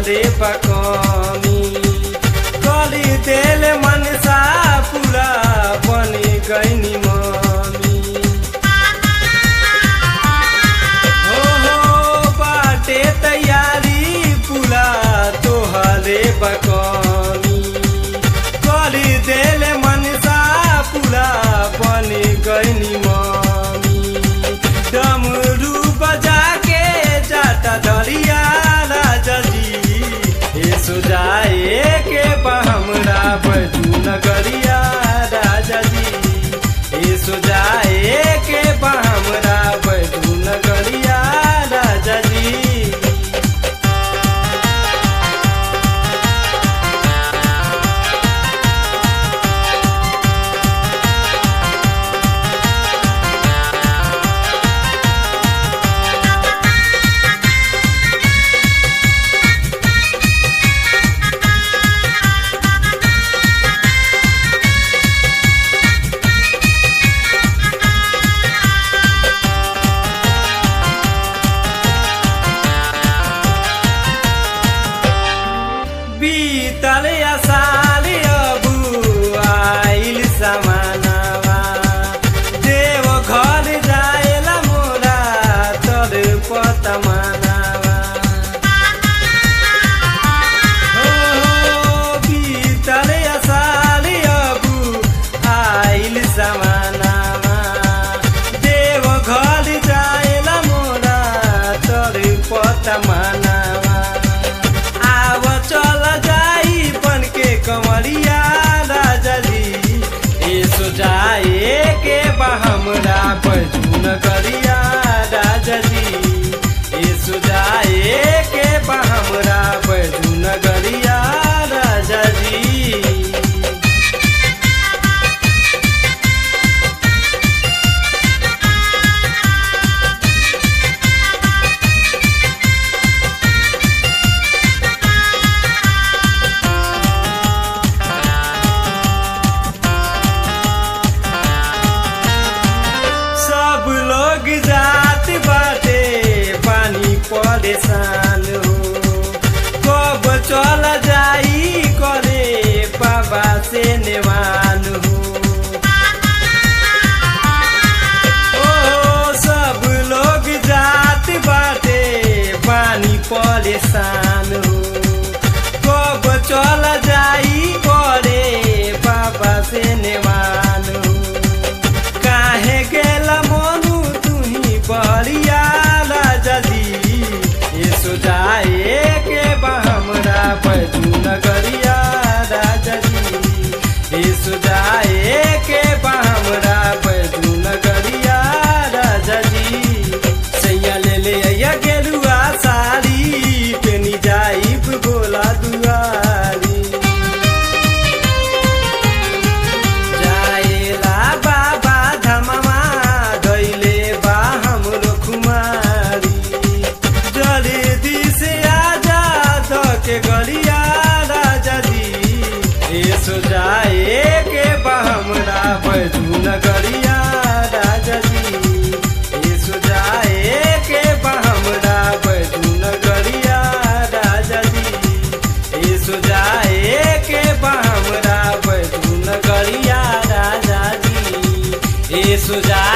तोहरे बकमी कली तेल मनसा पूरा बनी गईनी मम्मी हो हो बाटे तैयारी पूरा तोहरे बकमी कली तेल मनसा पूरा बनी गईनी मम्मी डमरू बजा के जाता दरिया राजा जी हे सुजाए के हमरा बजू नगरिया राजा जी हे सुजाए के हमरा बजू नगरिया राजा जी बीतल असाल अबू आइल समानवा देव घर जाएला मोरा तर पतमानवा हो हो बीतल असाल अबू आइल समानवा देव घर जाएला मोरा तर पतमानवा आव चल जाई बन के कमरिया राजा जी ए सुजाए के हमरा बजू नगरिया राजा जी ए सुजाए के हमरा बजू नगरिया राजा जी सब लोग जात बाटे पानी परेशान हो कब चल जाई करे बाबा से नेवान हो ओ सब लोग जात बाटे पानी परेशान हो कब चल जाई करे बाबा से नेवान हो काहे गेला मनु तुही बलिया राजा जी ये सुजाए के हमरा बजू नगरिया राजा जी ये सुजाए के हमरा बजू नगरिया राजा जी सैया ले ले अया गेरुआ साड़ी पेनी जाइब बोला दुआरी जाएला बाबा धममा दैले बा हमरो कुमारी जल्दी से आजा ध के गलिया राजा जी ए सोजाए के बा हमरा बजू नगरिया राजा जी ए सोजाए के बा हमरा बजू नगरिया राजा जी ए सुजाए के बा हमरा बजू नगरिया राजा जी ए सुजा